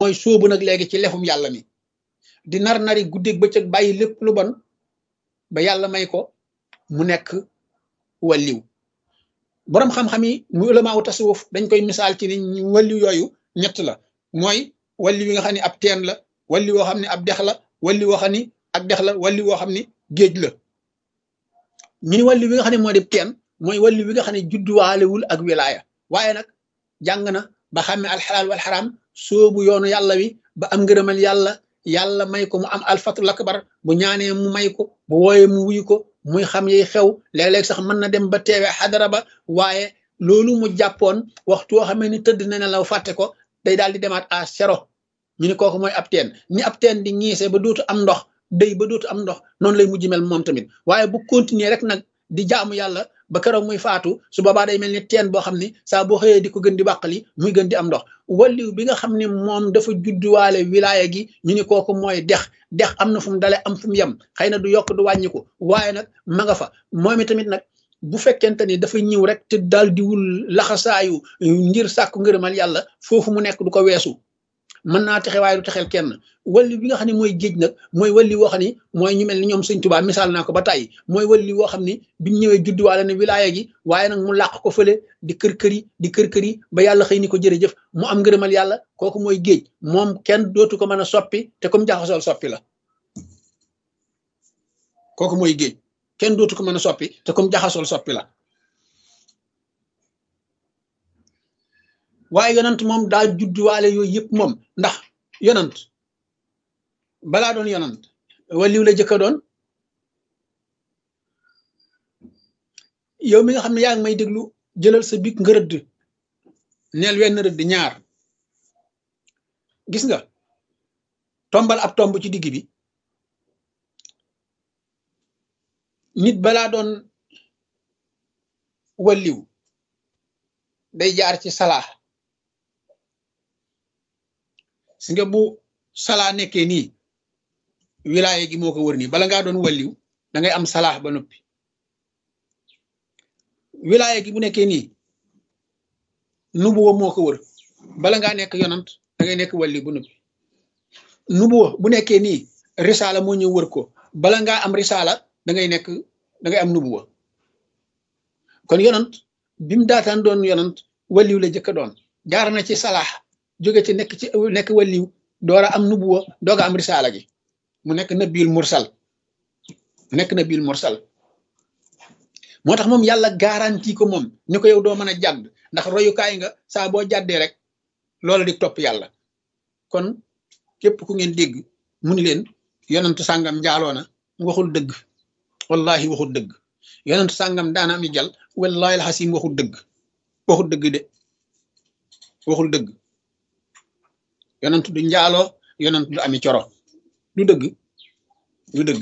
mooy sóobu nag léegi ci lefum yàlla mi di nar nari guddeeg bëccëg bàyyi lépp lu bon ba yàlla may ko mu nekk walliw boroom xam-xam yi mu ulamaawu tasawuf dañ koy misaal ci ni walliw yooyu ñett la mooy walliw yi nga xam ne ab teen la walli woo xam ne ab dex la walli woo xam ni ak dex la walli woo xam ni géej la ñu ni walli wi nga xam ne moo di teen mooy walli wi nga xam ne judduwaalewul ak wilaaya waaye nag jàng na ba xàmme alxalaal wal xaraam soobu yoonu yàlla wi ba am ngërëmal yàlla yàlla may ko mu am alfatul akbar bu ñaanee mu may ko bu wooyee mu wuyu ko muy xam yi xew léeg-léeg sax mën na dem ba teewee xadara ba waaye loolu mu jàppoon waxtu woo xamee ni tëdd na ne law fàtte ko day daal di demaat à zéro ñu ni kooku mooy ab teen ni ab teen di ñiise ba dootu am ndox day ba dootu am ndox noonu lay mujj mel moom tamit waaye bu continuer rek nag di jaamu yàlla ba keroog muy faatu su boobaa day mel ni teen boo xam ni saa boo xëyee di ko gën di bàqali muy gën di am ndox walliw bi nga xam ne moom dafa judduwaale wilaaya gi ñu ni kooku mooy dex dex am na fu mu dale am fu mu yem xëy na du yokk du wàññiku waaye nag ma nga fa moom tamit nag bu fekkente ni dafa ñëw rek te daal di wul laxasaayu ngir sàkku ngërëmal yàlla foofu mu nekk du ko weesu mën naa texe waaye du texel kenn walli bi nga xam ne mooy géej nag mooy walli woo xam ni mooy ñu mel ni ñoom sëñ Tuubaa misaal naa ko ba tàyyi mooy walli woo xam ni bi mu ñëwee judduwaale ne wilaaya gi waaye nag mu làq ko fële di kër kër yi di kër kër yi ba yàlla xëy ni ko jërëjëf mu am ngërëmal yàlla kooku mooy géej moom kenn dootu ko mën a soppi te comme jaxasool soppi la kooku mooy géej kenn dootu ko mën a soppi te comme jaxasool soppi la waaye yonant moom daa judduwaale yooyu yëpp moom ndax yonant balaa doon yonant waliw la jëkka doon yow mi nga xam ne yaa ngi may déglu jëlal sa big nga rëdd neel wenn rëdd ñaar gis nga tombal ab tomb ci digg bi nit balaa doon waliw day jaar ci salaa si nga bu salaa nekkee nii wilaaye gi moo ko wër nii bala ngaa doon walliw da ngay am salaax ba noppi wilaaye gi bu nekkee nii nubuwa moo ko wër bala ngaa nekk yonant da ngay nekk walliw ba noppi nubuwa bu nekkee nii risaala moo ñëw wër ko bala ngaa am risaala da ngay nekk da ngay am nubuwa kon yonant bi mu daataan doon yonant walliw la jëkka doon jaar na ci salaax jóge ci nekk ci nekk walliw doora am nubuwa dooga am risaala gi mu nekk nabil mursal nekk nabil mursal moo tax moom yàlla garanti ko moom ni ko yow doo mën a jàdd ndax royukaay nga saa boo jàddee rek loola di topp yàlla kon képp ku ngeen dégg mu ni leen yonentu sàngam njaaloona waxul dëgg wallahi waxul dëgg yonentu sàngam daana ami jal wallahi alxasim waxul dëgg waxul dëgg de waxul dëgg yonent du njaaloo yonent du ami coro du dëgg du dëgg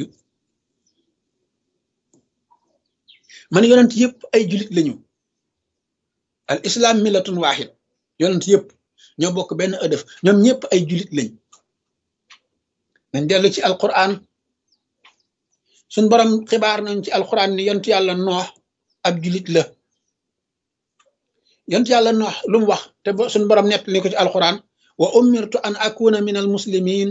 man yonent yëpp ay julit lañu al islam millatun wahid yonent yëpp ñoo bokk benn ëdëf ñoom ñëpp ay julit lañ nañ dellu ci alquran suñ borom xibaar nañ ci alquran ni yonent yàlla noox ab julit la yonent yàlla noox lu mu wax te suñ borom nett li ko ci alquran wa umirtu an akuna min al muslimin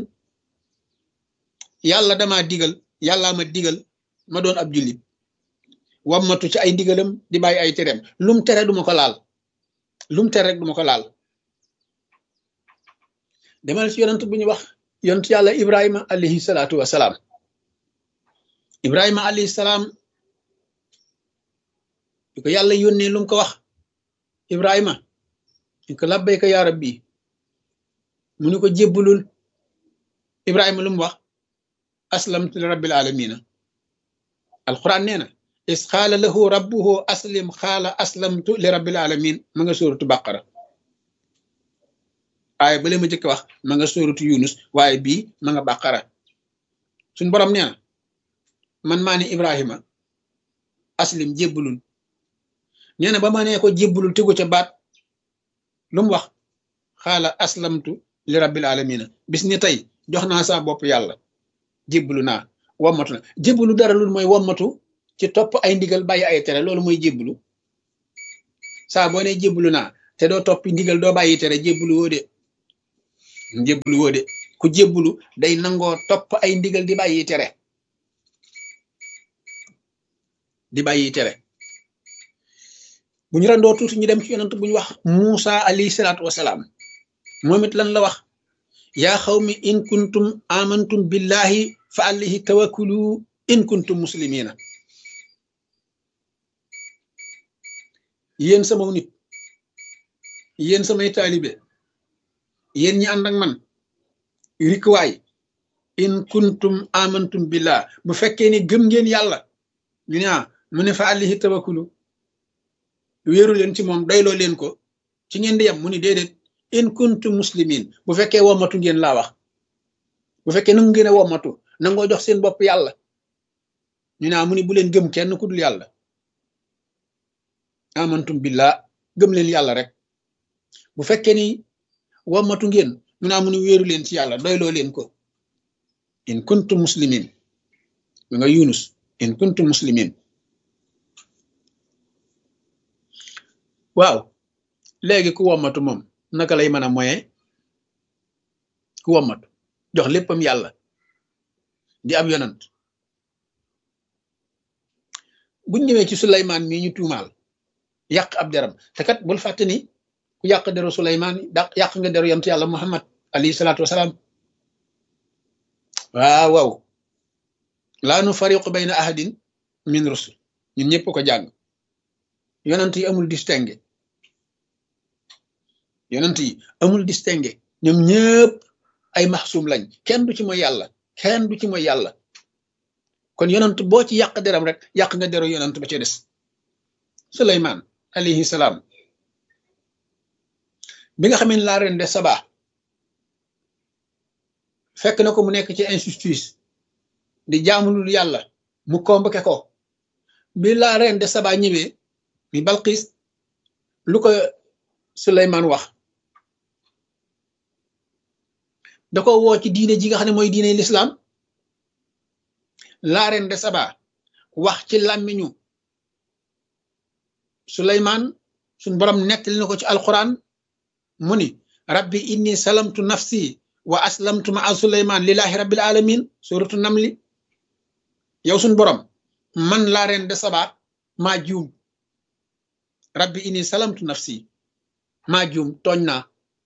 yàlla dama digal yàllaa ma digal ma doon ab jullit wammatu ci ay ndigalam di bàyyi ay tereem lum tere duma ko laal lum tere rek duma ko laal demal ci yonent bu ñu wax yonent yàlla ibrahima alayhi salaatu wasalaam ibrahima alayhi salaam di ko yàlla yónnee lu mu ko wax ibrahima di ko labbayka yaa rabbi mu ni ko jébbalul ibrahima lu mu wax aslamtu li rabbil alamina alquran nee na is xaala lahu rabbuhu aslim xaala aslamtu li rabbil alamin ma nga sóoratu baqara waaye bale ma jëkk wax ma nga sóoratu yunus waaye bii ma nga baqara suñ borom nee na man maa ne ibrahima aslim jébbalul nee na ba ma nee ko jébbalul tegu ca baat lu mu wax xaala aslamtu li rabbil alamina bis ni tey jox naa saa bopp yàlla jébbalu naa wommatu na jébbalu dara lu mooy wommatu ci topp ay ndigal bàyyi ay tere loolu mooy jébbalu saa boo ne jébbalu naa te doo toppi ndigal doo bàyyi tere jébbalu woo de njébbalu woo de ku jébbalu day nangoo topp ay ndigal di bàyyi tere di bàyyi tere bu ñu randoo tuuti ñu dem ci yonent bu ñu wax Muusa alayhi salaatu wasalaam moom it lan la wax yaa xawmi in kuntum amantum billahi fa alayhi tawakkulu in kuntum muslimina yéen sama nit yéen samay taalibe yéen ñi ànd ak man rikwaay in kuntum amantum billah bu fekkee ni gëm ngeen yàlla ñu ne mu ne fa alayhi tawakkulu wéeru leen ci moom doyloo leen ko ci ngeen di yem mu ni déedéet in kuntum muslimin bu fekkee wommatu ngeen laa wax bu fekkee nangu ngeen a wommatu nangoo jox seen bopp yàlla ñu naa mu ni bu leen gëm kenn ku dul yàlla amantum billah gëm leen yàlla rek bu fekkee ni wommatu ngeen ñu naa mu ni wéeru leen ci yàlla doyloo leen ko in kuntum muslimin mi nga yunus in kuntum muslimin waaw léegi ku wommatu moom naka lay mën a moye ku wommatu jox léppam yàlla di ab yonant buñ ñëwee ci Suleymaan mii ñu tuumaal yàq ab deram te kat bul fàtte ni ku yàq deru Suleymaan daq yàq nga deru yonent yàlla Muhammad alayhi salaatu wasalaam waaw waaw laa nu fariqu bayna ahadin min rusul ñun ñëpp ko jàng yonent yi amul distingué yonent yi amul distingué ñoom ñëpp ay maxsuum lañ kenn du ci mooy yàlla kenn du ci mooy yàlla kon yonent boo ci yàq deram rek yàq nga deru yonent ba ca des suleymaan alayhi salaam bi nga xamee ne laa ren de saba fekk na ko mu nekk ci injustice di jaamulul yàlla mu convoqué ko bi laa ren de saba ñëwee mi balqiis lu ko suleymaan wax da ko woo ci diine ji nga xam ne mooy diine lislaam la reine de Saba wax ci làmmiñu Suleymaan suñ borom nettali na ko ci alquran mu ni rabbi inni salamtu nafsi wa aslamtu ma a Suleymaan lillahi rabbil alamin suratu namli yow suñ borom man la reine de Saba maa juum rabbi inni salamtu nafsi maa juum tooñ naa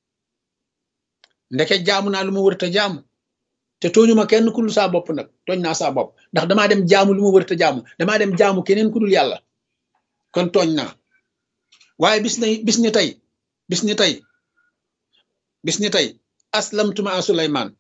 ndeke jaamu naa lu ma wërta jaamu te tooñu ma kenn ku dul saa bopp nag tooñ naa saa bopp ndax damaa dem jaamu lu ma wërta jaamu damaa dem jaamu keneen ku dul yàlla kon tooñ naa waaye bis na bis ni tey bis ni tey bis ni tey aslamtuma a Suleymaan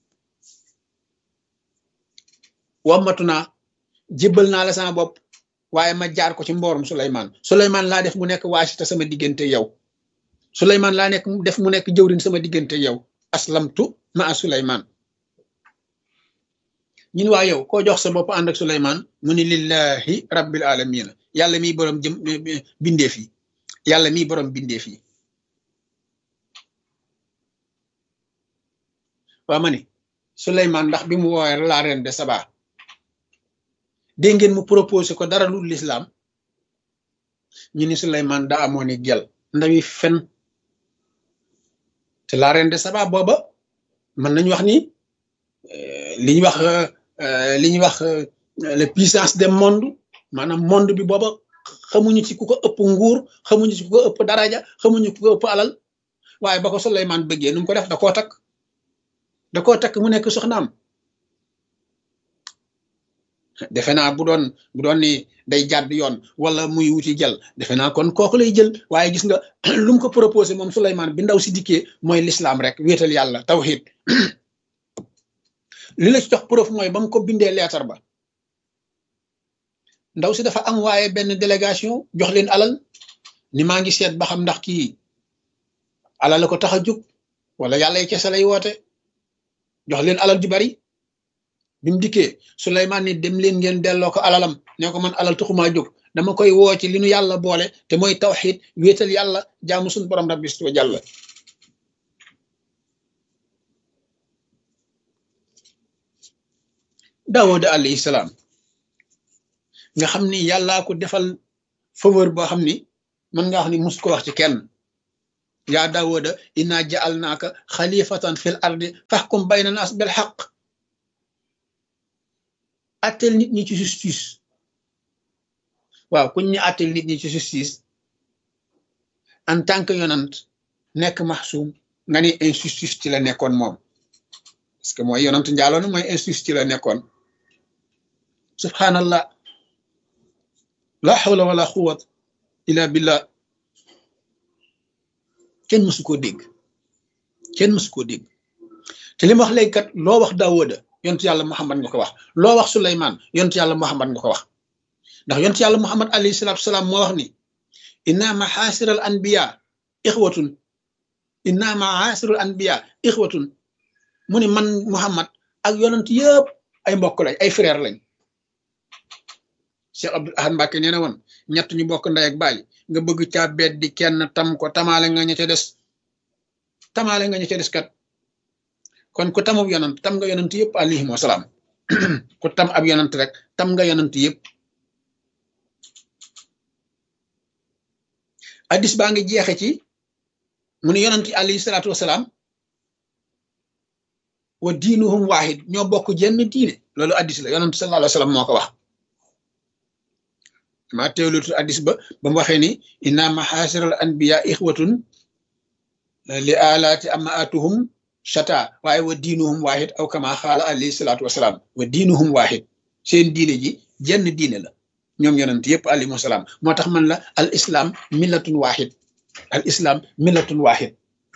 wammatu naa jébbal naa la sama bopp waaye ma jaar ko ci mboorum Suleymaan Suleymaan laa def mu nekk waasita sama diggante yow Suleymaan laa nekk def mu nekk jëwrin sama diggante yow aslamtu ma a Suleymaan ñun waa yow koo jox sa bopp ànd ak Suleymaan mu ni lillahi rabbil alamina yàlla miy borom jëm bindeef yi yàlla miy borom bindeef yi waa ma ni Suleymaan ndax bi mu woowee la reine de Saba dégg ngeen mu proposé ko dara lu lislaam ñu ni Suleymaan daa amoon i gel ndawi fen te la reine de Saba booba mën nañu wax ni li ñuy wax li ñuy wax la puissance des monde maanaam monde bi booba xamuñu ci ku ko ëpp nguur xamuñu ci ku ko ëpp daraja xamuñu ku ko ëpp alal waaye ba ko Suleymaan bëggee nu mu ko def da koo takk da koo takk mu nekk soxnaam defe naa bu doon bu doon ni day jàdd yoon wala muy wuti jël defe naa kon kooku lay jël waaye gis nga lu mu ko proposé moom Suleymaan bi ndaw si dikkee mooy l'islam rek wéetal yàlla tawhid li la ci jox preuve mooy ba mu ko bindee leetar ba ndaw si dafa am waaye benn délégation jox leen alal ni maa ngi seet ba xam ndax kii alal la ko tax a jóg wala yàlla yi kese lay woote jox leen alal ju bari bi mu dikkee Suleymaan ni dem leen ngeen delloo ko alalam ne ko man alal taxumaa jóg dama koy woo ci li nu yàlla boole te mooy tawxiid wéetal yàlla jaamu suñu borom rabbi wa jàlla Daawuda alayhi salaam nga xam ni yàllaa ko defal faveur boo xam ni mën nga wax ni mus ko wax ci kenn yaa daawuda inna ja'alnaaka xalifatan fil ardi faxkum bayna naas bil xaq attel nit ñi ci justice waaw kuñ ñu attel nit ñi ci justice en tant que yonant nekk maxsuum nga ni injustice ci la nekkoon moom parce que mooy yonant njaaloon mooy injustice ci la nekkoon subhanallah la hawla wala quwwat illa billah kenn mësu koo dégg kenn mësu koo dégg te li ma wax léegi kat loo wax daawuda yontu yàlla muhammad nga ko wax loo wax suleymaan yontu yàlla muhammad nga ko wax ndax yontu yàlla muhammad alayhi salatu wasalaam moo wax ni inna maxaasir al anbiya ixwatun inna maxaasir al anbiya ixwatun mu ni man muhammad ak yonent yëpp ay mbokk lañ ay frère lañ Cheikh Abdul Ahad Mbàkke nee na woon ñett ñu bokk ndey ak baay nga bëgg caa bet di kenn tam ko tamaale nga ña ca des tamaale nga ña ca des kat kon ku tamub yonant tam nga yonant yëpp alayhim wasalaam ku tam ab yonant rek tam nga yonant yëpp addis baa ngi jeexe ci mu ne yonant yi alayhi salaatu wasalaam wa diinuhum waahid ñoo bokk jenn diine loolu addis la yonant sallallahu alayhi wa sallam moo ko wax maa teewlutu addis ba ba mu waxee ni inna maxaasiral anbiya ixwatun li alaati amaatuhum shata waaye wa diinuhum waahid aw kama xaala alayhi salaatu wasalaam wa diinuhum waahid seen diine ji jenn diine la ñoom yonent yëpp alayhi wasalaam moo tax man la al islam millatun waahid al islam millatun waahid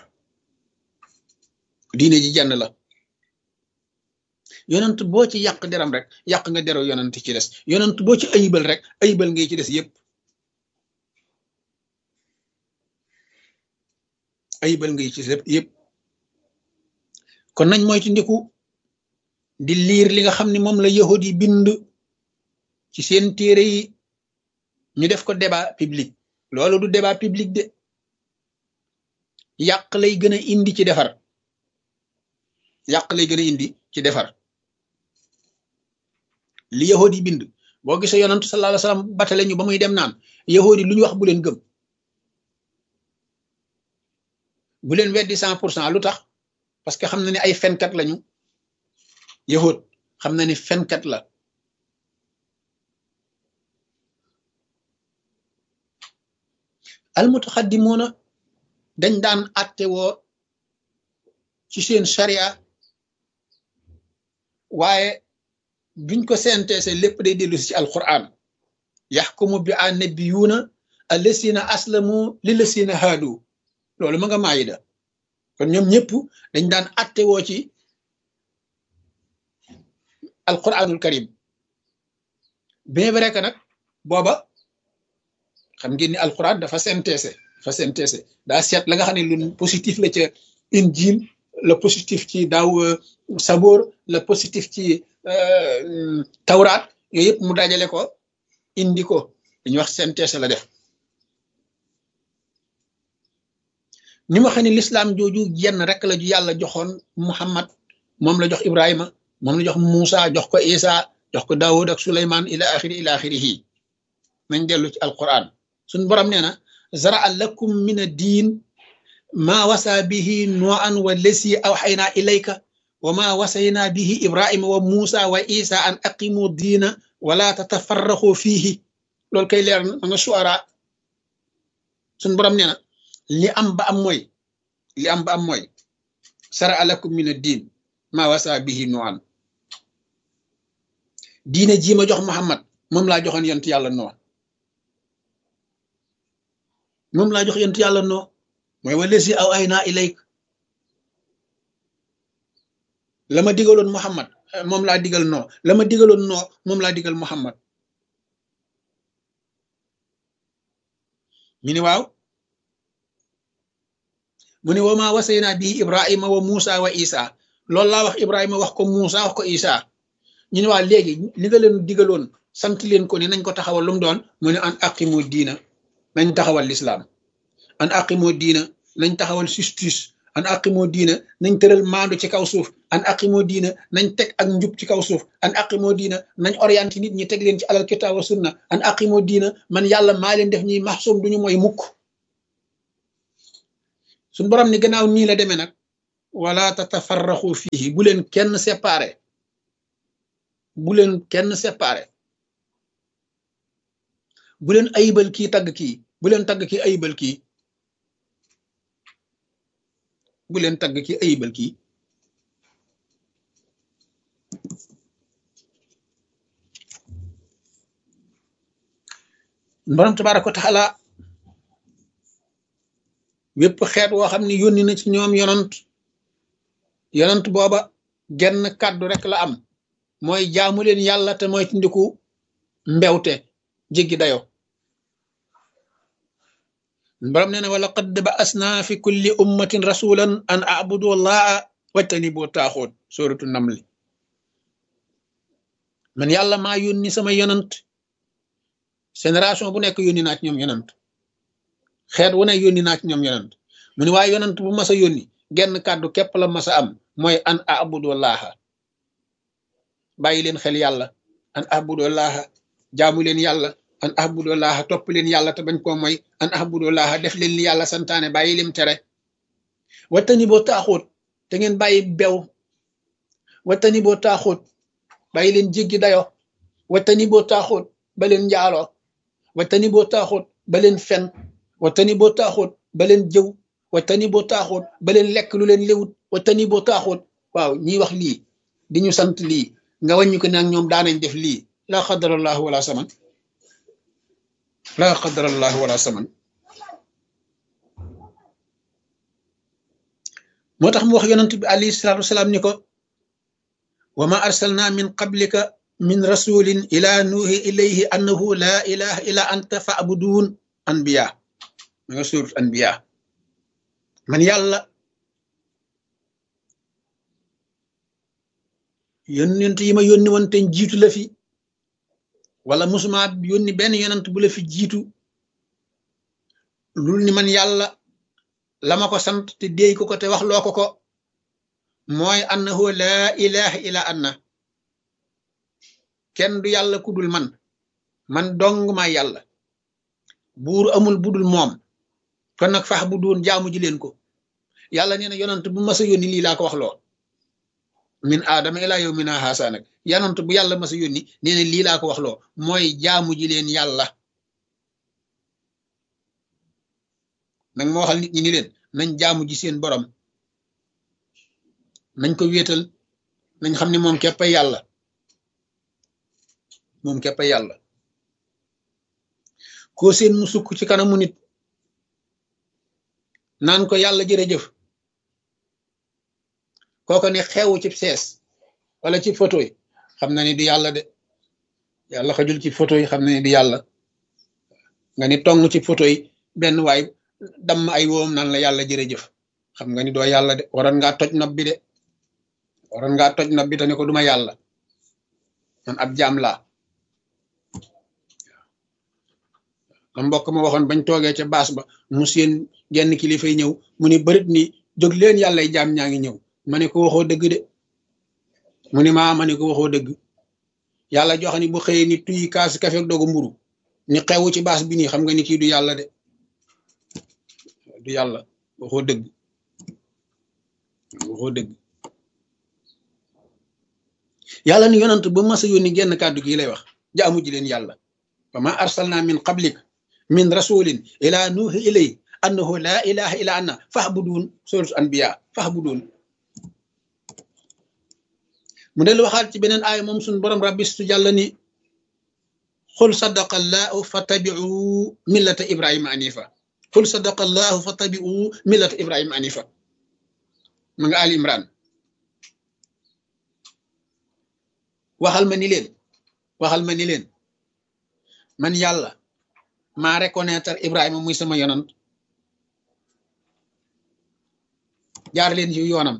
diine ji jenn la yonent boo ci yàq deram rek yàq nga deru yonent ci des yonent boo ci ayibal rek ayibal ngay ci des yëpp ayibal ngay ci des yëpp kon nañ mooy ci ndiku di liir li nga xam ne moom la yahud yi bind ci seen téere yi ñu def ko débat public loolu du débat public de yàq lay gën a indi ci defar yàq lay gën a indi ci defar li yahud yi bind boo gisee yonantu sallallahu alayhi wasallam batale ñu ba muy dem naan yahud yi lu ñu wax bu leen gëm bu leen weddi cent pour cent lu tax parce que xam na ne ay fenkat lañu yahud xam na ni fenkat la almutaxaddimuuna dañ daan atte woo ci seen sharia waaye biñ ko senteese lépp day dellu si ci alquran yaxkumu bi annabiyuuna allasina aslamu lillasina haadu loolu ma nga maayida kon ñoom ñëpp dañ daan atte woo ci alquranul karim bien vrai que nag booba xam ngeen ni alquran dafa synthèse dafa synthèse daa seet la nga xam ne lu positif la ca injil le positif ci daaw saboor le positif ci tawraat yooyu yëpp mu dajale ko indi ko dañuy wax synthèse la def ni ma xam ne lislaam jooju jenn rek la ju yàlla joxoon muhammad moom la jox ibrahima moom la jox Muusa jox ko isa jox ko daawud ak suleyman ila axiri ila axirihi nañ dellu ci alquran suñ borom nee na zaraa lakum min ad-diin maa wasa bihi nuuhan wa lesi awxaynaa ilayka wa maa wasaynaa bihi ibrahima wa muusa wa isa an aqimu diina wala tatafarraxu fiihi loolu kay leer na nga suara suñ borom nee na li am ba am mooy li am ba am mooy zaraa lakum min ad-diin maa wasa bihi nuuhan diine jii ma jox Muhammad moom laa joxoon yonent yàlla noo moom laa jox yonent yàlla noo mooy wala si aw ay naa ilayk la ma digaloon Muhammad moom laa digal noo la ma digaloon noo moom laa digal Muhammad ñu ni waaw mu ne wa maa wasaynaa bii Ibrahima wa Muusa wa Isa loolu laa wax Ibrahima wax ko Muusa wax ko Isa ñu ne waa léegi li nga leen digaloon sant leen ko ne nañ ko taxawal lu mu doon mu ne an aqimu diina nañ taxawal lislaam an aqimu diina nañ taxawal justice an aqimu diina nañ tëral maandu ci kaw suuf an aqimu diina nañ teg ak njub ci kaw suuf an aqimu diina nañ orienté nit ñi teg leen ci alal kitaab wa sunna an aqimu diina man yàlla maa leen def ñuy maxsum duñu mooy mukk suñ borom ni gannaaw nii la demee nag wala tatafarraxu fihi bu leen kenn séparé bu leen kenn séparé bu leen ayibal kii tagg kii bu leen tagg kii ayibal kii bu leen tagg kii ayibal kii borom tabaaraka wa taala wépp xeet woo xam ne yónni na ci ñoom yonant yonant booba genn kàddu rek la am mooy jaamu leen yàlla te mooy tindiku mbewte jéggi dayo borom nee na wala qad ba'asna fi kulli ummatin rasulan an a'budu allaha wajtanibu taaxoot suratu namli man yàlla maa yónni sama yonant génération bu nekk yónni naa ci ñoom yonant xeet wu ne yónni naa ci ñoom yonant mu ne waaye yonant bu mas a yónni genn kàddu képp la mas a am mooy an abudullaha bàyyi leen xel yàlla an abudullaha jaamu leen yàlla an abudullaha topp leen yàlla te bañ koo mooy an abudullaha def leen li yàlla santaane bàyyi lim tere wattani boo taaxóot te ngeen bàyyi bew wattani boo taaxóot bàyyi leen jéggi dayo wattani boo taaxóot ba leen njaaloo wattani boo taaxóot ba leen fen wattani boo taaxóot ba leen jëw wattani boo taaxóot ba leen lekk lu leen léwut wattani boo taaxóot waaw ñiy wax lii di ñu sant lii nga wàññi ko nag ñoom daanañ def lii laa xadarallahu wala saman laa xadarallahu wala saman moo tax mu wax yonent bi alayhi salaatu wasalaam ni ko wa ma arsalna min qablika min rasulin ila nuuhi ilayhi annahu la ilaha illa anta fa'budun anbiya ma nga surat anbiya man yàlla yonent yi ma yónni woon te jiitu la fi wala musuma yónni benn yonent bu la fi jiitu lul ni man yàlla la ma ko sant te déey ko ko te wax loo ko ko mooy annahu la ilaha illa anna kenn du yàlla ku dul man man dong maa yàlla buur amul budul moom kon nag fax bu doon jaamu ji leen ko yàlla nee na yonant bu mas a yónni lii laa ko wax loo min aadama ilaa yow mina haasa nag yonant bu yàlla mas a yónni nee na lii laa ko wax loo mooy jaamu ji leen yàlla nag ma waxal nit ñi ni leen nañ jaamu ji seen borom nañ ko wéetal nañ xam ne moom képp ay yàlla moom képp ay yàlla koo seen mu sukk ci kanamu nit naan ko yàlla jërëjëf kooko ne xewu ci sees wala ci photo yi xam na ni du yàlla de yàlla xajul ci photo yi xam na ni du yàlla nga ni tong ci photo yi benn waay damm ay woom naan la yàlla jërëjëf xam nga ni doo yàlla de waroon ngaa toj nopp bi de waroon ngaa toj nopp bi te ne ko duma yàlla man ab jaam laa ma mbokk ma waxoon bañ toogee ca baas ba mu seen genn kilifay ñëw mu ni bërit ni jóg leen yàllay jaam ñaa ngi ñëw ma ne ko waxoo dëgg de mu ni maa ma ne ko waxoo dëgg yàlla joxe ni bu xëyee ni tuy kaas kafe ak dogu mburu ni xewu ci baas bi nii xam nga ni kii du yàlla de du yàlla waxoo dëgg waxoo dëgg yàlla ni yonant ba mas a yónni genn kàddu gi lay wax jaamu ji leen yàlla wa ma arsalna min qablik min rasulin ila nuuhi ilay annahu la ilaha illa anna fahbudun suratu anbiya fahbudun mu del waxaat ci beneen aaya moom suñ borom rabbistu jàlla ni xul sadaqa allahu fattabi'u millata ibrahima anifa xul sadaqa allahu fattabi'u millata ibrahima anifa ma nga ali imran waxal ma ni leen waxal ma ni leen man yàlla maa reconnaître Ibrahima muy sama yonant jaar leen ci yoonam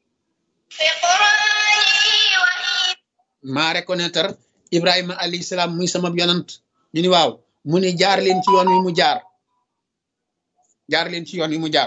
maa reconnaître Ibrahima alayhi salaam muy sama yonant ñu ni waaw mu ni jaar leen ci yoon wi mu jaar jaar leen ci yoon wi mu jaar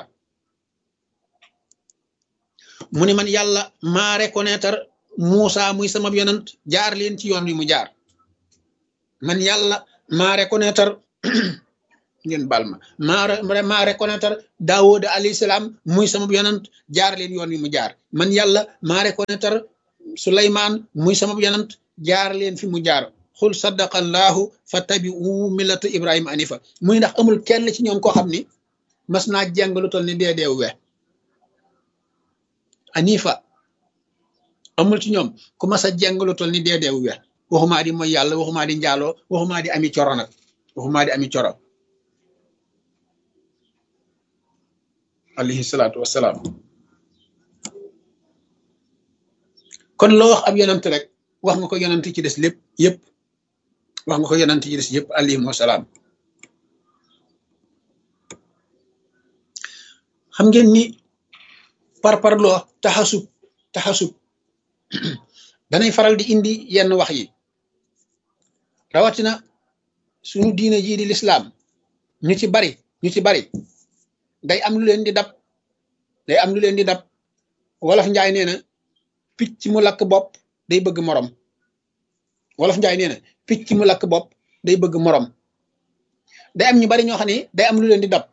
mu ni man yàlla maa reconnaître Muusa muy sama yonant jaar leen ci yoon wi mu jaar man yàlla maa reconnaître ngeen baal ma maa maa reconnaître daawooda alayhi salaam muy sama yonant jaar leen yoon wi mu jaar man yàlla maa reconnaître suleymaan muy sama yonant jaar leen fi mu jaar xul sadaqa allahu fa tabi'u millata ibrahima anifa muy ndax amul kenn ci ñoom koo xam ni mas naa jàng lu toll ni dee deew we anifa amul ci ñoom ku mas a jàng lu toll ni dee deew we waxumaa di mooy yàlla waxumaa di njaaloo waxumaa di ami coro nag waxumaa di ami coro alayhi salaatu wassalaam kon loo wax ab yonant rek wax nga ko yonant ci des lépp yëpp wax nga ko yonant ci des yëpp alayhim wasalaam xam ngeen ni par parloo taxasub taxasub danay faral di indi yenn wax yi rawatina suñu diine jii di lislaam ñu ci bari ñu ci bari day am lu leen di dab day am lu leen di dab wolof njaay nee na picc mu lakk bopp day bëgg morom wolof njaay nee na picc mu lakk bopp day bëgg morom day am ñu bari ñoo xam ne day am lu leen di dab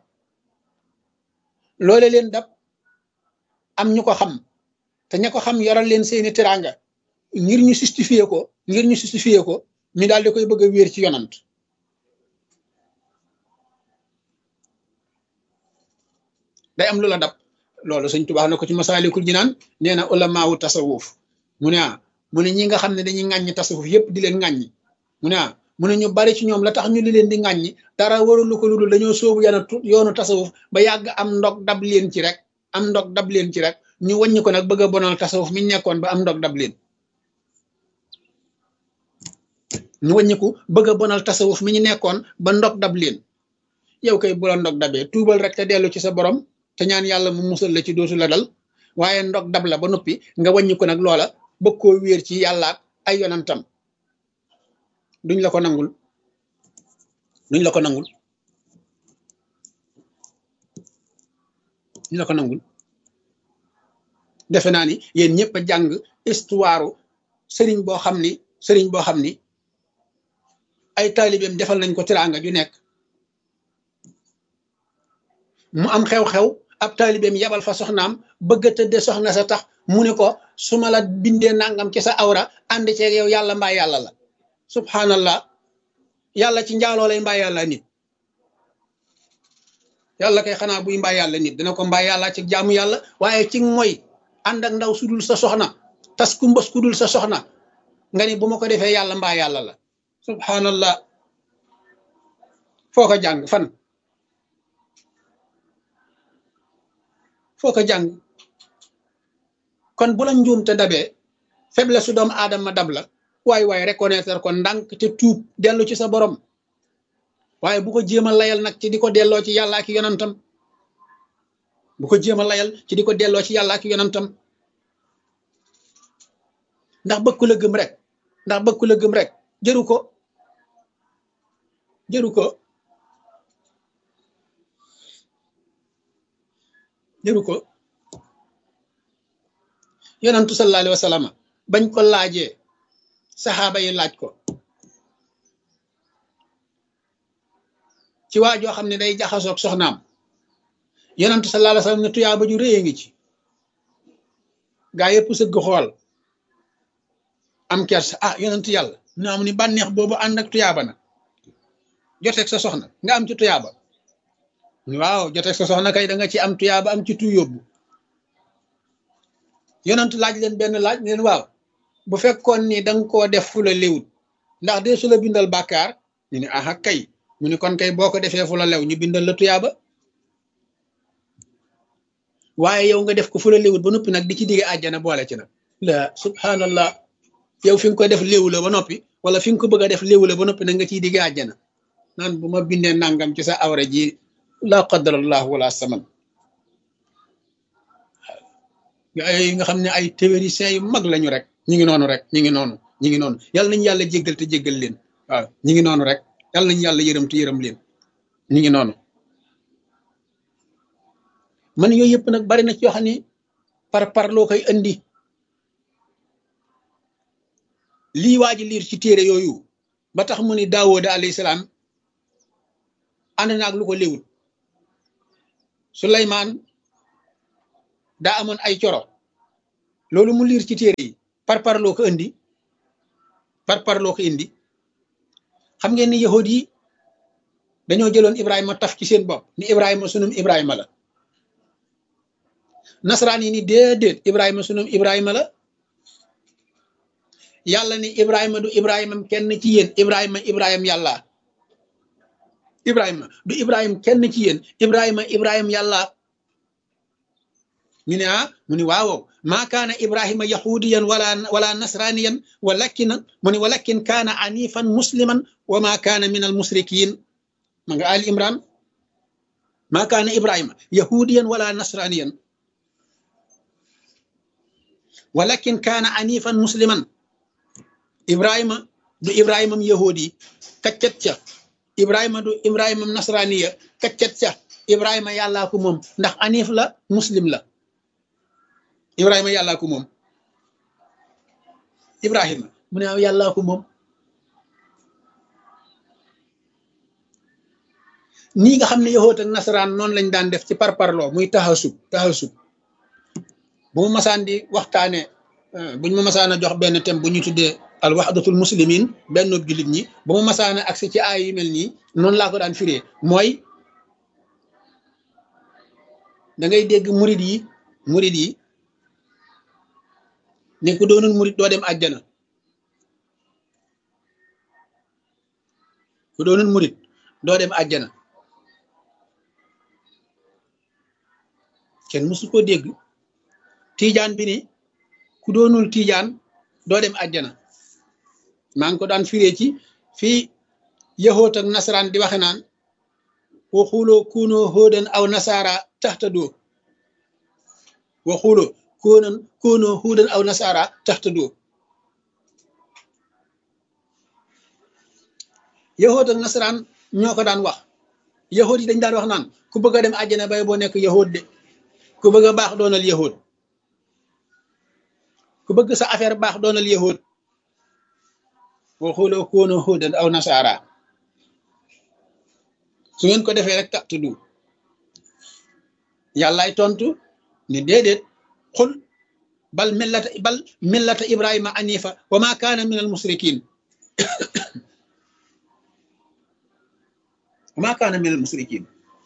loole leen dab am ñu ko xam te ña ko xam yoral leen seeni teraanga ngir ñu justifier ko ngir ñu justifier ko ñu daal di koy bëgg a wéer ci yonant day am lu la dab loolu sëñ Tuubaa na ko ci masaalikul jinaan nee na ulamaawu tasawuf mu ne ah mu ne ñi nga xam ne dañuy ŋàññi tasawuf yépp di leen ŋàññi mu ne ah mu ne ñu bari ci ñoom la tax ñu li leen di ŋàññi dara warulu ko ludul dañoo sóobu yana yoonu tasawuf ba yàgg am ndog dab leen ci rek am ndog dab leen ci rek ñu wàññi ko nag bëgg a bonal tasawuf mi nekkoon ba am ndog dab leen ñu wàññiku bëgg a bonal tasawuf mi ñu nekkoon ba ndog dab leen yow kay bu la ndog dabee tuubal rek te dellu ci sa borom te ñaan yàlla mu musal la ci dootu la dal waaye ndog dab la ba noppi nga wàññi ko nag loola bëgg koo wéer ci yàlla ak ay yonantam duñ la ko nangul duñ la ko nangul duñ la ko nangul defe naa ni yéen ñëpp a jàng histoire sëriñ boo xam ni sëriñ boo xam ni ay taalibeem defal nañ ko teraanga ju nekk mu am xew-xew ab taalibeem yabal fa soxnaam bëgg a tëdde soxna sa tax mu ne ko su ma la bindee nangam ci sa awra ànd ceeg yow yàlla mbaa yàlla la subhanallah yàlla ci njaaloo lay mbaa yàlla nit yàlla kay xanaa buy mbaa yàlla nit dina ko mbaa yàlla ci jaamu yàlla waaye ci mooy ànd ak ndaw sudul sa soxna tas ku mbës ku dul sa soxna nga ni bu ma ko defee yàlla mbaa yàlla la subhanallah foo ko jàng fan foo ko jàng kon bu la njuum te dabee faiblesse su doomu aadama dab la waay waay reconnaître ko ndànk te tuub dellu ci sa borom waaye bu ko jéem a layal nag ci di ko delloo ci yàlla ak yonantam bu ko jéem a layal ci di ko delloo ci yàlla ak yonantam ndax bëkku la gëm rek ndax bëkku la gëm rek jëru ko jëru ko jëru ko yonantu sallallahu alayhi wa sallam bañ ko laajee saxaaba yi laaj ko ci waa joo xam ne day jaxasoog soxnaam yonantu sallallahu alayhi wa sallam ne tuyaaba ju rëy a ngi ci gaa yëpp sëgg xool am kersa ah yonantu yàlla na am ni bànneex boobu ànd ak tuyaaba na joteeg sa soxna nga am ci tuyaaba waaw joteeg sa soxna kay da nga ci am tuyaaba am ci tu yóbbu yonantu laaj leen benn laaj leen waaw bu fekkoon ni da nga koo def fu la léwut ndax dee su la bindal bàkkaar ñu ne aha kay mu ne kon kay boo ko defee fu la lew ñu bindal la tuyaaba waaye yow nga def ko fu la léwut ba noppi nag di ci digge àjjana boole ci nag la subhanallah yow fi nga ko def léwu la ba noppi wala fi nga ko bëgg a def léwu la ba noppi nag nga ciy digge àjjana naan bu ma bindee nangam ci sa awra ji la qadarallah wala saman ay nga xam ne ay théoriciens yu mag lañu rek ñi ngi noonu rek ñi ngi noonu ñi ngi noonu yàlla nañu yàlla jéggal te jéggal leen waaw ñi ngi noonu rek yàlla nañu yàlla yërëm te yërëm leen ñi ngi noonu man yooyu yëpp nag bari na ci yoo xam ne par par loo koy andi lii waa ji liir ci téere yooyu ba tax mu ni daawooda alayhi salaam ànd naag lu ko léwul Suleymaan daa amoon ay coro loolu mu liir ci téere yi par parloo ko indi par parloo ko indi xam ngeen ni yahud yi dañoo jëloon Ibrahima taf ci seen bopp ni Ibrahima sunum Ibrahima la nasaraan yi ni déedéet Ibrahima sunum Ibrahima la yàlla ni Ibrahima du Ibrahima kenn ci yéen Ibrahima Ibrahima yàlla Ibrahima du Ibrahima kenn ci yéen Ibrahima Ibrahima yàlla ñu ne ah mu ni waaw maa kaana Ibrahima yahudiyan wala wala nasraniyan walakin mu ni walakin kaana anifan musliman wa maa kaana min al musrikin ma nga Ali Imran maa kaana Ibrahima yahudiyan wala nasraniyan walakin kaana anifan musliman Ibrahima du Ibrahimam yahudi kaccat ca Ibrahima du Ibrahimam nasraniya kaccat ca Ibrahima yàllaa ko moom ndax anif la muslim la Ibrahima yàllaa ko moom Ibrahima mu ne yàllaa ko moom nii nga xam ne yahoot ak nasaraan noonu lañ daan def ci parparloo muy taxasub taxasub bu mu masaan di waxtaane buñ ma masaan a jox benn thème bu ñu tuddee al waxdatul muslimin benn jullit ñi bu mu masaan a agsi ci aay yu mel nii noonu laa ko daan firee mooy da ngay dégg murid yi murid yi ne ku doonul murid doo dem àjjana ku doonul murid doo dem àjjana kenn mësu ko dégg tiijaan bi ni ku doonul tiijaan doo dem àjjana maa ngi ko daan firee ci fii yahoot ak nasaraan di waxe naan waxuloo kuunoo hóodan aw nasaara taxtadoo waxuloo koonan koonoo hóodan aw nasaara taxtadoo yahoot ak nasaraan ñoo ko daan wax yahoot yi dañ daan wax naan ku bëgg a dem àjjana bay boo nekk yahoot de ku bëgg a baax doonal yahoot ku bëgg sa affaire baax doonal yahoot waxuloo koonoo hóodan aw nasaara su ngeen ko defee rek tax tudd yàllaay tontu ni déedéet xul bal millata bal millata ibrahima anifa wa ma kaana min al musrikin wa ma kaana min al musrikin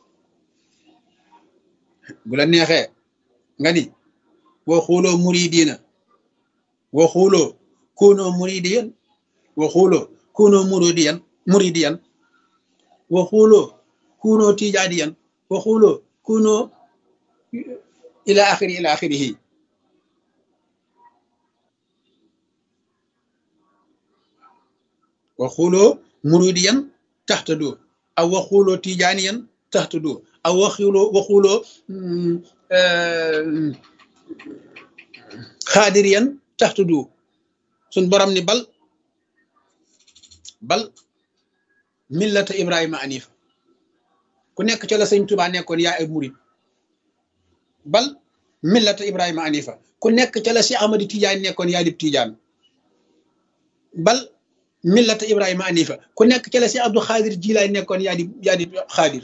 bu la neexee nga ni wa xuuloo muridina wa xuuloo kunoo muridiyan wa xuuloo kunoo muridiyan muridiyan wa xuuloo kunoo tijaadiyan wa xuuloo kunoo ila axiri ila axirihi wa xuuloo muridiyan taxtadoo aw wa xuuloo tijaaniyan taxtadoo aw wa xuuloo wa xuuloo xaadiriyan taxtadoo suñ borom ni bal bal millata ibrahima anifa ku nekk ca la sëñ tubaa nekkoon yaa ay murid bal millata ibrahima anifa ku nekk ca la si amadi tijaan nekkoon yaa dib tijaan bal millata ibrahima anifa ku nekk ca la si abdou xaadir jilaay nekkoon yaa di yaa di xaadir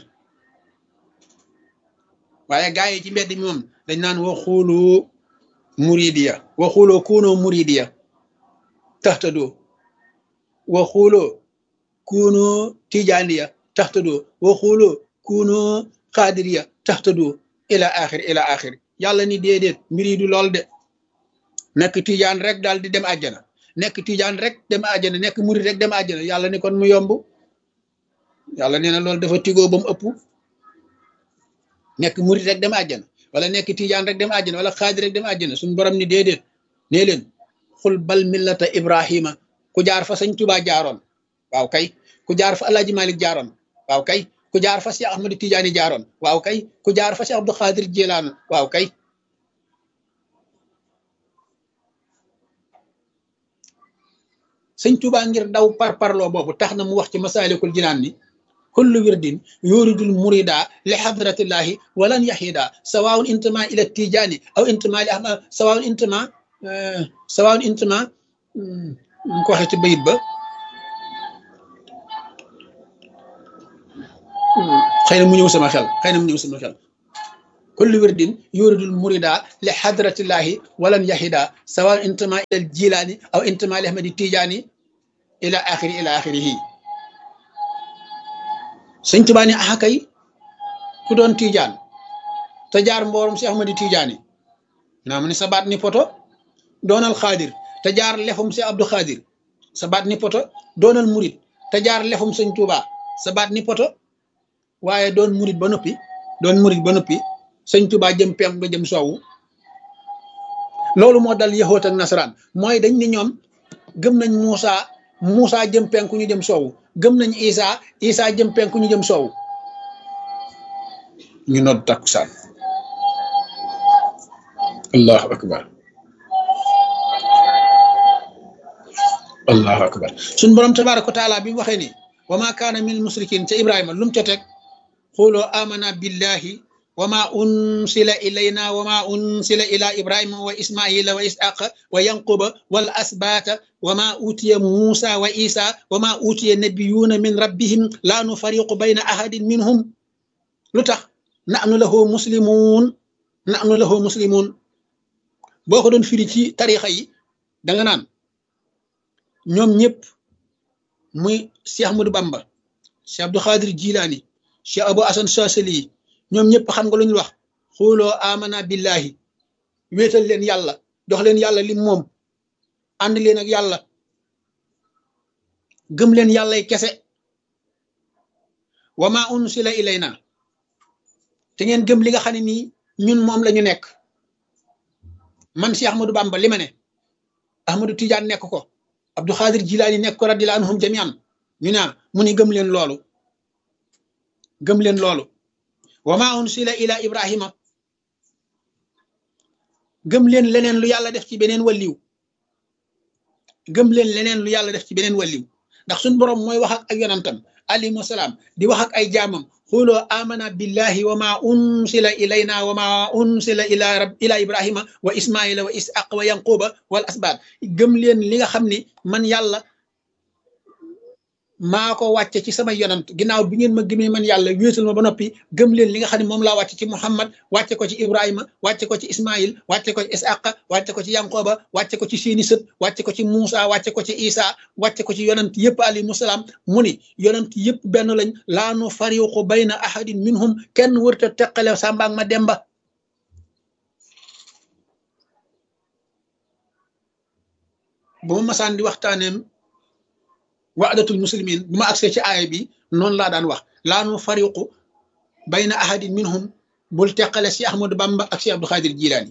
waaye gaa yi ci mbedd mi moom dañ naan wa xuuloo muridiya wa xuuloo kuunoo muridiya taxtadoo wa xuuloo kuunoo tijaaniya taxtadoo wa xuuloo kuunoo xaadiriya taxtadoo ila axir ila axir yàlla ni déedéet mbir yi du lool de nekk tijaan rek daal di dem àjjana nekk tijaan rek dem àjjana nekk murid rek dem àjjana yàlla ni kon mu yomb yàlla nee na loolu dafa tigoo ba mu ëpp nekk murid rek dem àjjana wala nekk tijaan rek dem àjjana wala xaadir rek dem àjjana suñu borom ni déedéet nee leen xul bal millata ibrahima ku jaar fa sëñ Tuubaa jaaroon waaw kay ku jaar fa alaaji malik jaaroon waaw kay ku jaar fa Cheikh Ahmadu Tijaani jaaroon waaw kay ku jaar fa Cheikh Abdou Xaadir Jilaan waaw kay sëñ Tuubaa ngir daw par parloo boobu tax na mu wax ci masaalikul jinaan ni kullu wirdin yuridul murida li hadratillahi walan yahida sawaun intama ila tijaani aw intama li ahmad sawaun intama sawaun intama ñu ko waxee ci bayit ba xëy na mu ñëw sama xel xëy na mu ñëw sama xel kullu wirdin yuridul murida li hadratillahi walan yahida sawa intama ila al jilani aw intama li ahmadi tijaani ila axiri ila axirihi sëñ Tuubaa ni axa kay ku doon tijaan te jaar mboorum si ahmadi tijaani naa mu ne sa baat ni poto doonal xaadir te jaar lefum si abdu xaadir sa baat ni poto doonal murit te jaar lefum sëñ Tuubaa sa baat ni poto waaye doon murit ba noppi doon murit ba noppi sëñ Tuubaa jëm pem nga jëm soowu loolu moo dal yahoot ak nasaraan mooy dañ ni ñoom gëm nañ Muusa Muusa jëm penku ñu jëm soowu gëm nañ Isa Isa jëm penku ñu jëm soowu ñu nodd takkusaan allahu akbar allahu akbar suñ borom tabaraka wa taala bi mu waxee ni wa ma kaana min musrikin ca ibrahima lu mu ca teg xuloo amana billahi wa ma unsila ilayna wa ma unsila ila ibrahima wa ismaila wa isaqa wa yanquba wal asbata wa ma utiya musa wa isa wa ma utiya nabiyuna min rabbihim la nufariqu bayna ahadin minhum lu tax nahnu lahu muslimun nahnu lahu muslimun boo ko doon firi ci tarixa yi da nga naan ñoom ñëpp muy Cheikh Ahmadou Bamba Cheikh Abdou Khadir Jilani Cheikh Abou Hassan Chazeli ñoom ñëpp xam nga lu ñu wax xooloo amana billahi wéetal leen yàlla jox leen yàlla lim moom ànd leen ak yàlla gëm leen yàllay kese wa ma unsila ilayna te ngeen gëm li nga xam ne nii ñun moom la ñu nekk man si Ahmadou Bamba li ma ne Ahmadou Tidiane nekk ko Abdou Khadir Jilaani nekk ko radiyallahu anhum jamian ñu ne mu ni gëm leen loolu gëm leen loolu wa ma unsila ila Ibrahima gëm leen leneen lu yàlla def ci beneen wàlliw gëm leen leneen lu yàlla def ci beneen wàlliw ndax suñ borom mooy wax ak ak yonantam alayhi salaam di wax ak ay jaamam xuloo amana billahi wa ma unsila ilayna wa ma unsila ila rab ila ibrahima wa ismaila wa isaq wa yanquba wal asbaat gëm leen li nga xam ni man yàlla maa ko wàcce ci sama yonant ginnaaw bi ngeen ma gëmee man yàlla wéetal ma ba noppi gëm leen li nga xam ne moom laa wàcce ci muhammad wàcce ko ci ibrahima wàcce ko ci ismail wàcce ko ci isaqa wàcce ko ci yanqoba wàcce ko ci seeni sët wàcce ko ci muusa wàcce ko ci isa wàcce ko ci yonant yëpp alayhimu salaam mu ni yonant yëpp benn lañ laa nu fariqu bayna ahadin minhum kenn wërta teqale sàmbaag ma demba bu ma masaan di waxtaaneem waadatul muslimin bu ma agsee ci aaya bi noonu laa daan wax laa nu fariqu bayna ahadin minhum bul teqale si Ahmadou Bamba ak si Abdou Khadir Jilaani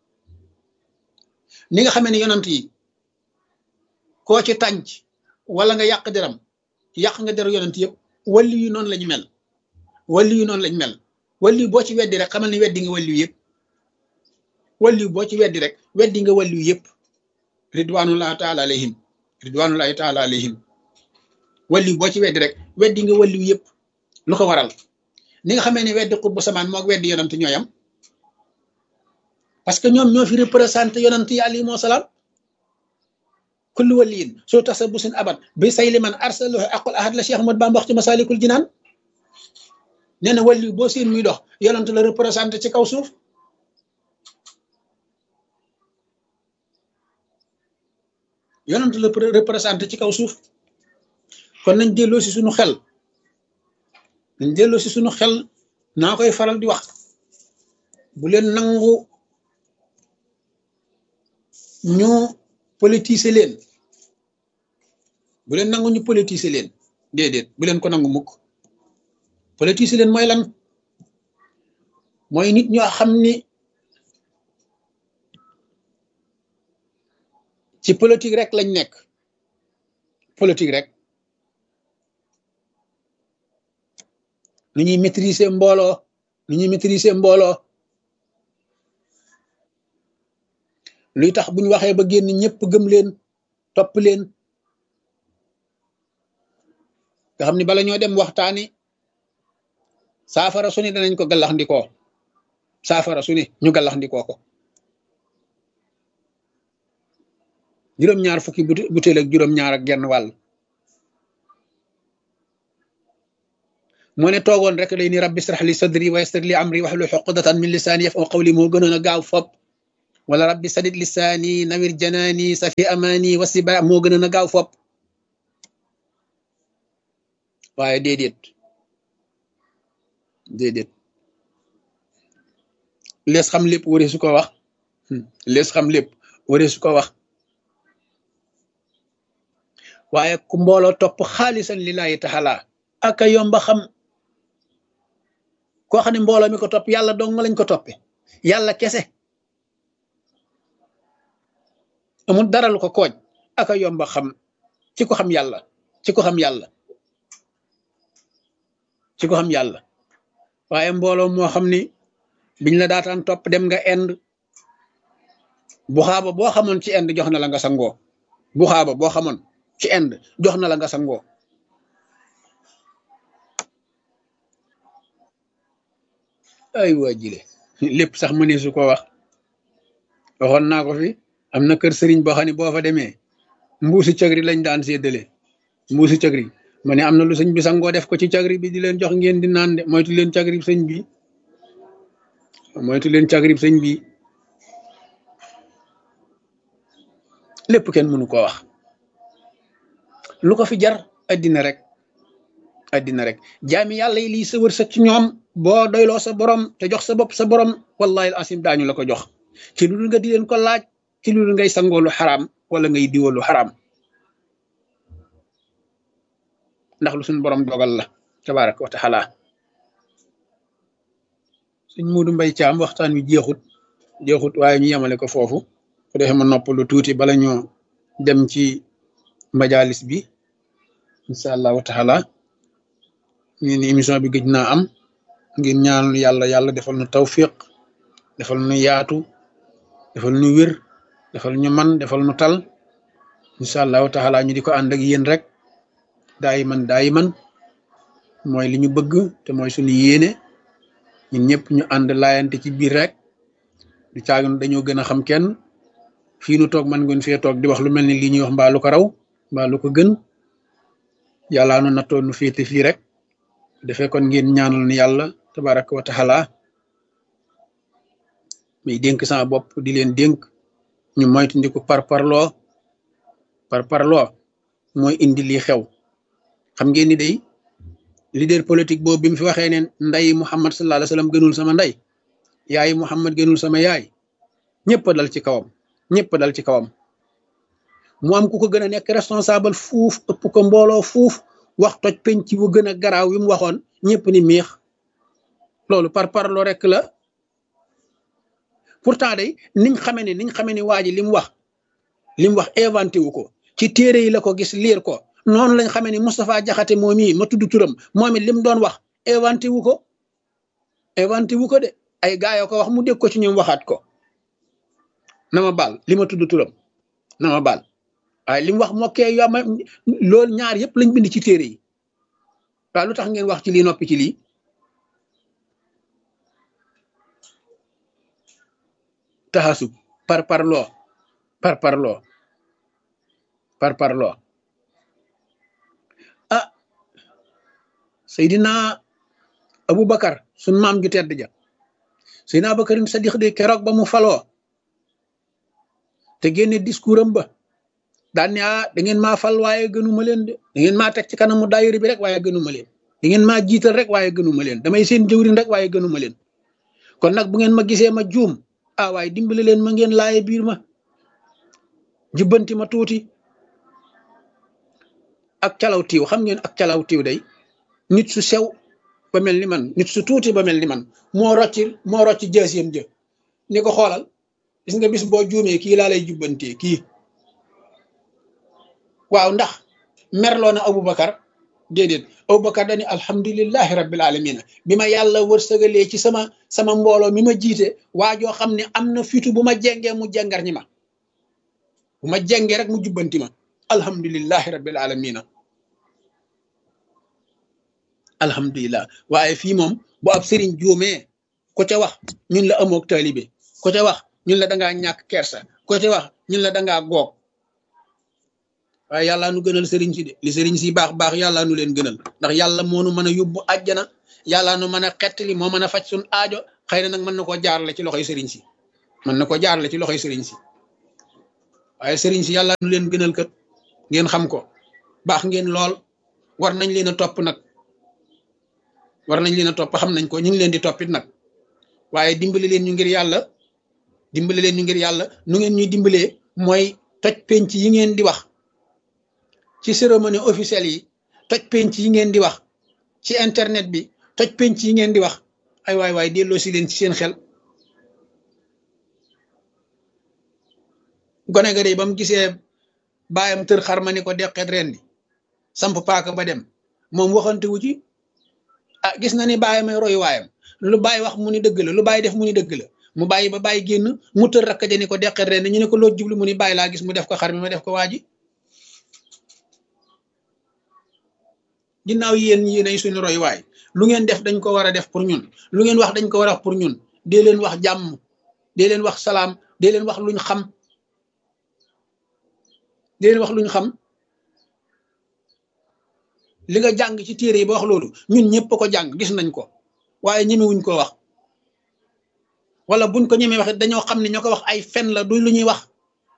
ni nga xamee ne yonant yi koo ci tànc wala nga yàq deram yàq nga deru yonant yëpp walli yu noonu lañu mel walli yu noonu lañu mel walli boo ci weddi rek xamal ne weddi nga walli yu yëpp walli boo ci weddi rek weddi nga walli yu yëpp ridwanullahi taala alayhim ridwanullahi taala alayhim walli boo ci weddi rek weddi nga walli yu yëpp lu ko waral ni nga xamee ne weddi xutbu samaan moog weddi yonant ñooyam parce que ñoom ñoo fi représenté yonant yi alayhimu salaam kullu waliyin soo tax sa busin abat bi say liman arsalahu aqul ahad la Cheikh Ahmad Bamba wax ci masalikul jinaan nee na wàllu boo seen muy dox yonant la représenté ci kaw suuf yonant la représenté ci kaw suuf kon nañ delloo si suñu xel nañ delloo si suñu xel naa koy faral di wax bu leen nangu ñu politiser leen bu leen nangu ñu politiser leen déedéet bu leen ko nangu mukk politiser leen mooy lan mooy nit ñoo xam ni ci politique rek lañ nekk politique rek nu ñuy maîtriser mbooloo nu ñuy maîtriser mbooloo luy tax bu ñu waxee ba génn ñëpp gëm leen topp leen nga xam ni bala ñoo dem waxtaani saafara su ne danañ ko gallax ndikoo saafara su ne ñu gallax ndikoo ko juróom-ñaar fukki butéel ak juróom-ñaar ak genn wàll moo ne toogoon rek lay ni rabbi israh li sadri wa yassir li amri wahlul uqdatan min lisaani yafqahu qawli moo gënoon a gaaw fop wala rabbi sadid lisaani nawir janaani safi amaani wasiba moo gënoon a gaaw fop waaye déedéet déedéet lees xam lépp waree su ko wax lees xam lépp waree su ko wax waaye ku mbooloo topp xaalisan lillahi taala aka yomba xam koo xam ne mbooloo mi ko topp yàlla dong lañ ko toppe yàlla kese amul dara lu ko kooj aka yomba xam ci ko xam yàlla ci ko xam yàlla ci ko xam yàlla waaye mbooloo moo xam ni biñ la daataan topp dem nga ind bu xaaba boo xamoon ci ind jox na la nga sangoo bu xaaba boo xamoon ci ind jox na la nga sangoo ay waa jile lépp sax mënee su ko wax waxoon naa ko fi am na kër sëriñ boo xam ne boo fa demee mbuusi cagri lañ daan séddale mbuusi cagri ma ne am na lu sëñ bi sangoo def ko ci cagri bi di leen jox ngeen di naan de moytu leen cagri sëñ bi moytu leen cagri sëñ bi lépp kenn mënu ko wax lu ko fi jar addina rek addina rek jaami yàlla yi lii sa wërsëg ci ñoom boo doyloo sa borom te jox sa bopp sa borom wallahi asim daañu la ko jox ci lu dul nga di leen ko laaj ci lu dul ngay sangoo lu xaraam wala ngay diwoo lu xaraam ndax lu suñ borom dogal la tabaraka wa taala suñ muudu mbay caam waxtaan wi jeexut jeexut waaye ñu yemale ko foofu ko defee ma nopp lu tuuti bala ñoo dem ci majalis bi incha allahu taala ñu ni émission bi gëj naa am ngir ñaanal yàlla yàlla defal nu tawfiq defal nu yaatu defal nu wér defal ñu man defal nu tal incha allahu taala ñu di ko ànd ak yéen rek daayi man daayi man mooy li ñu bëgg te mooy suñu yéene ñun ñëpp ñu ànd laayante ci biir rek du caagun dañoo gën a xam kenn fii nu toog man ngeen fee toog di wax lu mel ni lii ñuy wax mbaa lu ko raw mbaa lu ko gën yàllaa nu nattoo nu féete fii rek defee kon ngeen ñaanal ni yàlla tabaraka wa taala muy dénk sama bopp di leen dénk ñu moytandiku par parloo par parloo mooy indi lii xew xam ngeen ni day leader politique boobu bi mu fi waxee ne nday Muhammad sallallahu alayhi wasallam gënul sama nday yaay Muhammad gënul sama yaay ñëpp dal ci kawam ñëpp dal ci kawam mu am ku ko gën a nekk responsable fuuf ëpp ko mbooloo fuuf wax toj penc bu gën a garaaw wi mu waxoon ñëpp ni miix loolu par parloo rek la pourtant day niñ xamee ne niñ xamee ni waa ji li mu wax li mu wax inventé wu ko ci téere yi la ko gis liir ko noonu lañ xamee ni Moustapha Jaxate moom yi ma tudd turam moom it li mu doon wax inventé wu ko inventé wu ko de ay gaa yoo ko wax mu dégg ko ci ñoom waxaat ko na ma baal li ma tudd turam na ma baal waaye li mu wax mokkee yo ma loolu ñaar yëpp lañ bind ci téere yi waaw lu tax ngeen wax ci lii noppi ci lii taxasub par parloo par parloo par parloo ah Seydina Aboubacar sun maam ju tedd ja Seydina Aboubacarin Sadiq de keroog ba mu faloo te génne discours am ba daan ne ah da ngeen maa fal waaye gënuma leen de da ngeen maa teg ci kanamu daayira bi rek waaye gënuma leen da ngeen maa jiital rek waaye gënuma leen damay seen jëwriñ rek waaye gënuma leen kon nag bu ngeen ma gisee ma juum ah waaye dimbali leen ma ngeen laaye biir ma jubbanti ma tuuti ak calaw tiiw xam ngeen ak calaw tiiw day nit su sew ba mel ni man nit su tuuti ba mel ni man moo rocci moo rocci jaasiyam jë ni ko xoolal gis nga bis boo juumee kii laa lay jubbantee kii waaw ndax merloo na Aboubacar déedéet Aboubacar dani alhamdulillahi rabbil alamina bi ma yàlla wërsëgalee ci sama sama mbooloo mi ma jiite waa joo xam ne am na fitu bu ma jengee mu jengar ñi ma bu ma jengee rek mu jubbanti ma alhamdulillahi rabbil alamina alhamdulillah waaye fii moom bu ab sëriñ juumee ko ca wax ñun la amook taalibe ko ca wax ñun la dangaa ñàkk kersa ko ca wax ñun la dangaa goog waaye yàllaa nu gënal sëriñ si de li sëriñ si baax baax yàllaa nu leen gënal ndax yàlla moo nu mën a yóbbu àjjana yàllaa nu mën a xettali moo mën a faj suñ aajo xëy na nag mën na koo jaarale ci loxoy sëriñ si mën na ko jaarale ci loxoy sëriñ si waaye sëriñ si yàllaa nu leen gënal kat ngeen xam ko baax ngeen lool war nañ leen a topp nag war nañ leen a topp xam nañ ko ñu ngi leen di toppit nag waaye dimbali leen ñu ngir yàlla dimbali leen ñu ngir yàlla nu ngeen ñuy dimbalee mooy toj penc yi ngeen di wax ci cérémonie officielle yi toj penc yi ngeen di wax ci internet bi toj penc yi ngeen di wax ay waay waay delloo si leen ci seen xel gone ga de ba mu gisee baayam tër xar ma ni ko deqeet ren di samp paaka ba dem moom waxante wu ci ah gis na ni baayam ay royu waayam lu bàyyi wax mu ni dëgg la lu bàyyi def mu ni dëgg la mu bàyyi ba bàyyi génn mu tër rakk ja ni ko deqeet ren ñu ne ko loo jublu mu ni bàyyi laa gis mu def ko xar mi ma def ko waa ji ginnaaw yéen yéen ay suñu roy waay lu ngeen def dañ ko war a def pour ñun lu ngeen wax dañ ko war a wax pour ñun dee leen wax jàmm dee leen wax salaam dee leen wax luñ xam dee leen wax luñ xam li nga jàng ci téere yi ba wax loolu ñun ñëpp ko jàng gis nañ ko waaye ñemewuñ ko wax wala buñ ko ñemee wax dañoo xam ne ñoo ko wax ay fen la du lu ñuy wax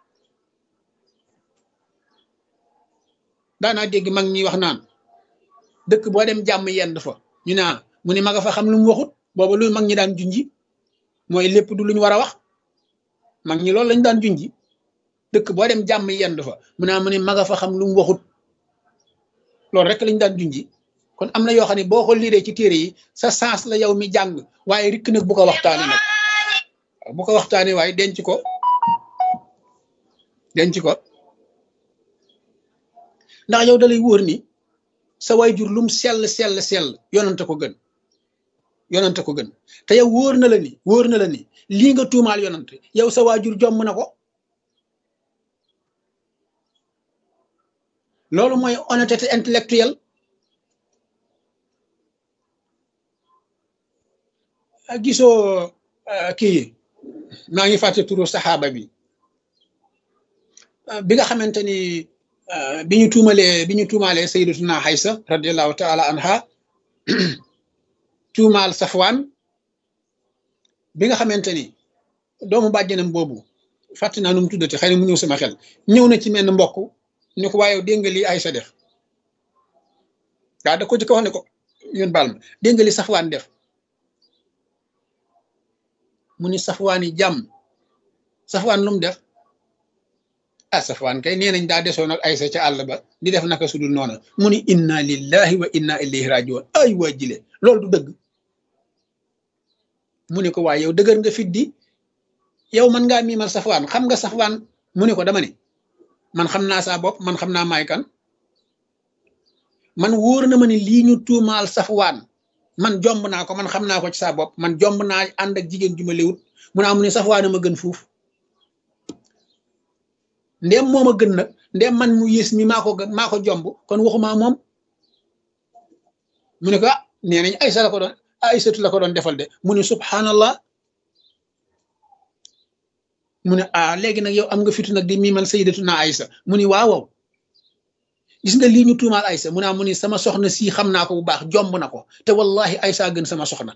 daanaa dégg mag ñi wax naan dëkk boo dem jàmm yend fa ñu ne mu ne ma nga fa xam lu mu waxut booba lu mag ñi daan junji mooy lépp du lu ñu war a wax mag ñi loolu lañ daan junji dëkk boo dem jàmm yend fa mu ne mu ne ma nga fa xam lu mu waxut loolu rek lañ daan junji kon am na yoo xam ne boo ko liiree ci téere yi sa sens la yow mi jàng waaye rikk nag bu ko waxtaane nag bu ko waxtaane waaye denc ko denc ko ndax yow dalay wóor ni sa waajur lum sell sell sell yonante ko gën yonante ko gën te yow wóor na la ni wóor na la ni lii nga tuumaal yonante yow sa waajur jomm na ko loolu mooy honnêteté intellectuelle gisoo kii maa ngi fàtte turu saxaaba bi bi nga xamante ni bi ñu tuumalee bi ñu tuumaalee sayyidatuna Aysa radiallahu taala anha tuumaal Safwaan bi nga xamante ni doomu bàjjanam boobu fàtte naa nu mu tuddati xëy na mu ñëw sama xel ñëw na ci menn mbokk ni ko waaye dégg nga lii Aysa def waaw da ko jëkk wax ne ko yéen baal ma dégg nga li Safwaan def mu ni Safwaan yi jàmm Safwaan lu mu def ah Safwaan kay nee nañ daa desoon ak Aysa ca àll ba di def naka sudul noona mu ni inna lillahi wa inna ilayhi rajiun ay waa jile loolu du dëgg mu ne ko waaye yow dëgër nga fit di yow man ngaa miimal Safwaan xam nga Safwaan mu ne ko dama ne man xam naa saa bopp man xam naa maay kan man wóor na ma ne lii ñu tuumaal Safwaan man jomb naa ko man xam naa ko ci saa bopp man jomb naa ànd ak jigéen ju ma léwut mu naa mu ne Safwaan ma gën fuuf ndem moom a gën nag ndem man mu yées mi maa ko maa ko jomb kon waxuma moom mu ne ko ah nee nañ Aysa la ko doon Aysatu la ko doon defal de mu ne subhanallah mu ne ah léegi nag yow am nga fitu nag di miimal sayyidatuna Aysa mu ni waaw waaw gis nga lii ñu tuumaal Aysa mu ne mu ni sama soxna sii xam naa ko bu baax jomb na ko te wallahi Aysa gën sama soxna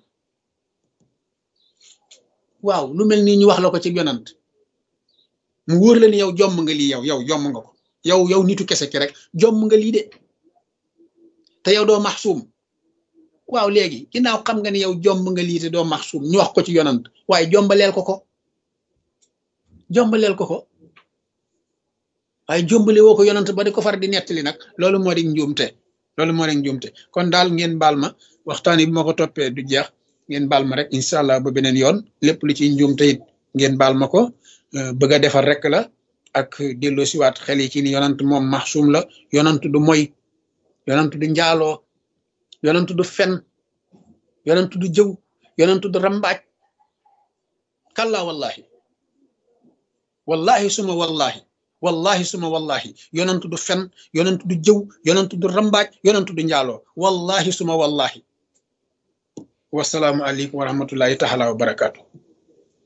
waaw lu mel nii ñu wax la ko ci yonant mu wóor la ni yow jomm nga lii yow yow jomm nga ko yow yow nitu kese ki rek jomm nga lii de te yow doo maxsuum waaw léegi ginnaaw xam nga ni yow jomb nga lii te doo maxsuum ñu wax ko ci yonant waaye jombaleel ko ko jombaleel ko ko waaye jombale woo ko yonant ba di ko far di nettali nag loolu moo di njuumte loolu moo di njuumte kon daal ngeen baal ma waxtaan yi bu ma ko toppee du jeex ngeen baal ma rek incha allah ba beneen yoon lépp lu ci njuumte it ngeen baal ma ko bëgg a defar rek la ak delloo siwaat xel yi ci ni yonant moom maxsuum la yonant du moy yonant du njaaloo yonant du fen yonant du jëw yonant du rambaaj kalla wallahi wallahi suma wallahi wallahi suma wallahi yonant du fen yonant du jëw yonant du rambaaj yonant du njaaloo wallahi suma wallahi wasalaamu aleykum wa rahmatullahi taala wa barakaatu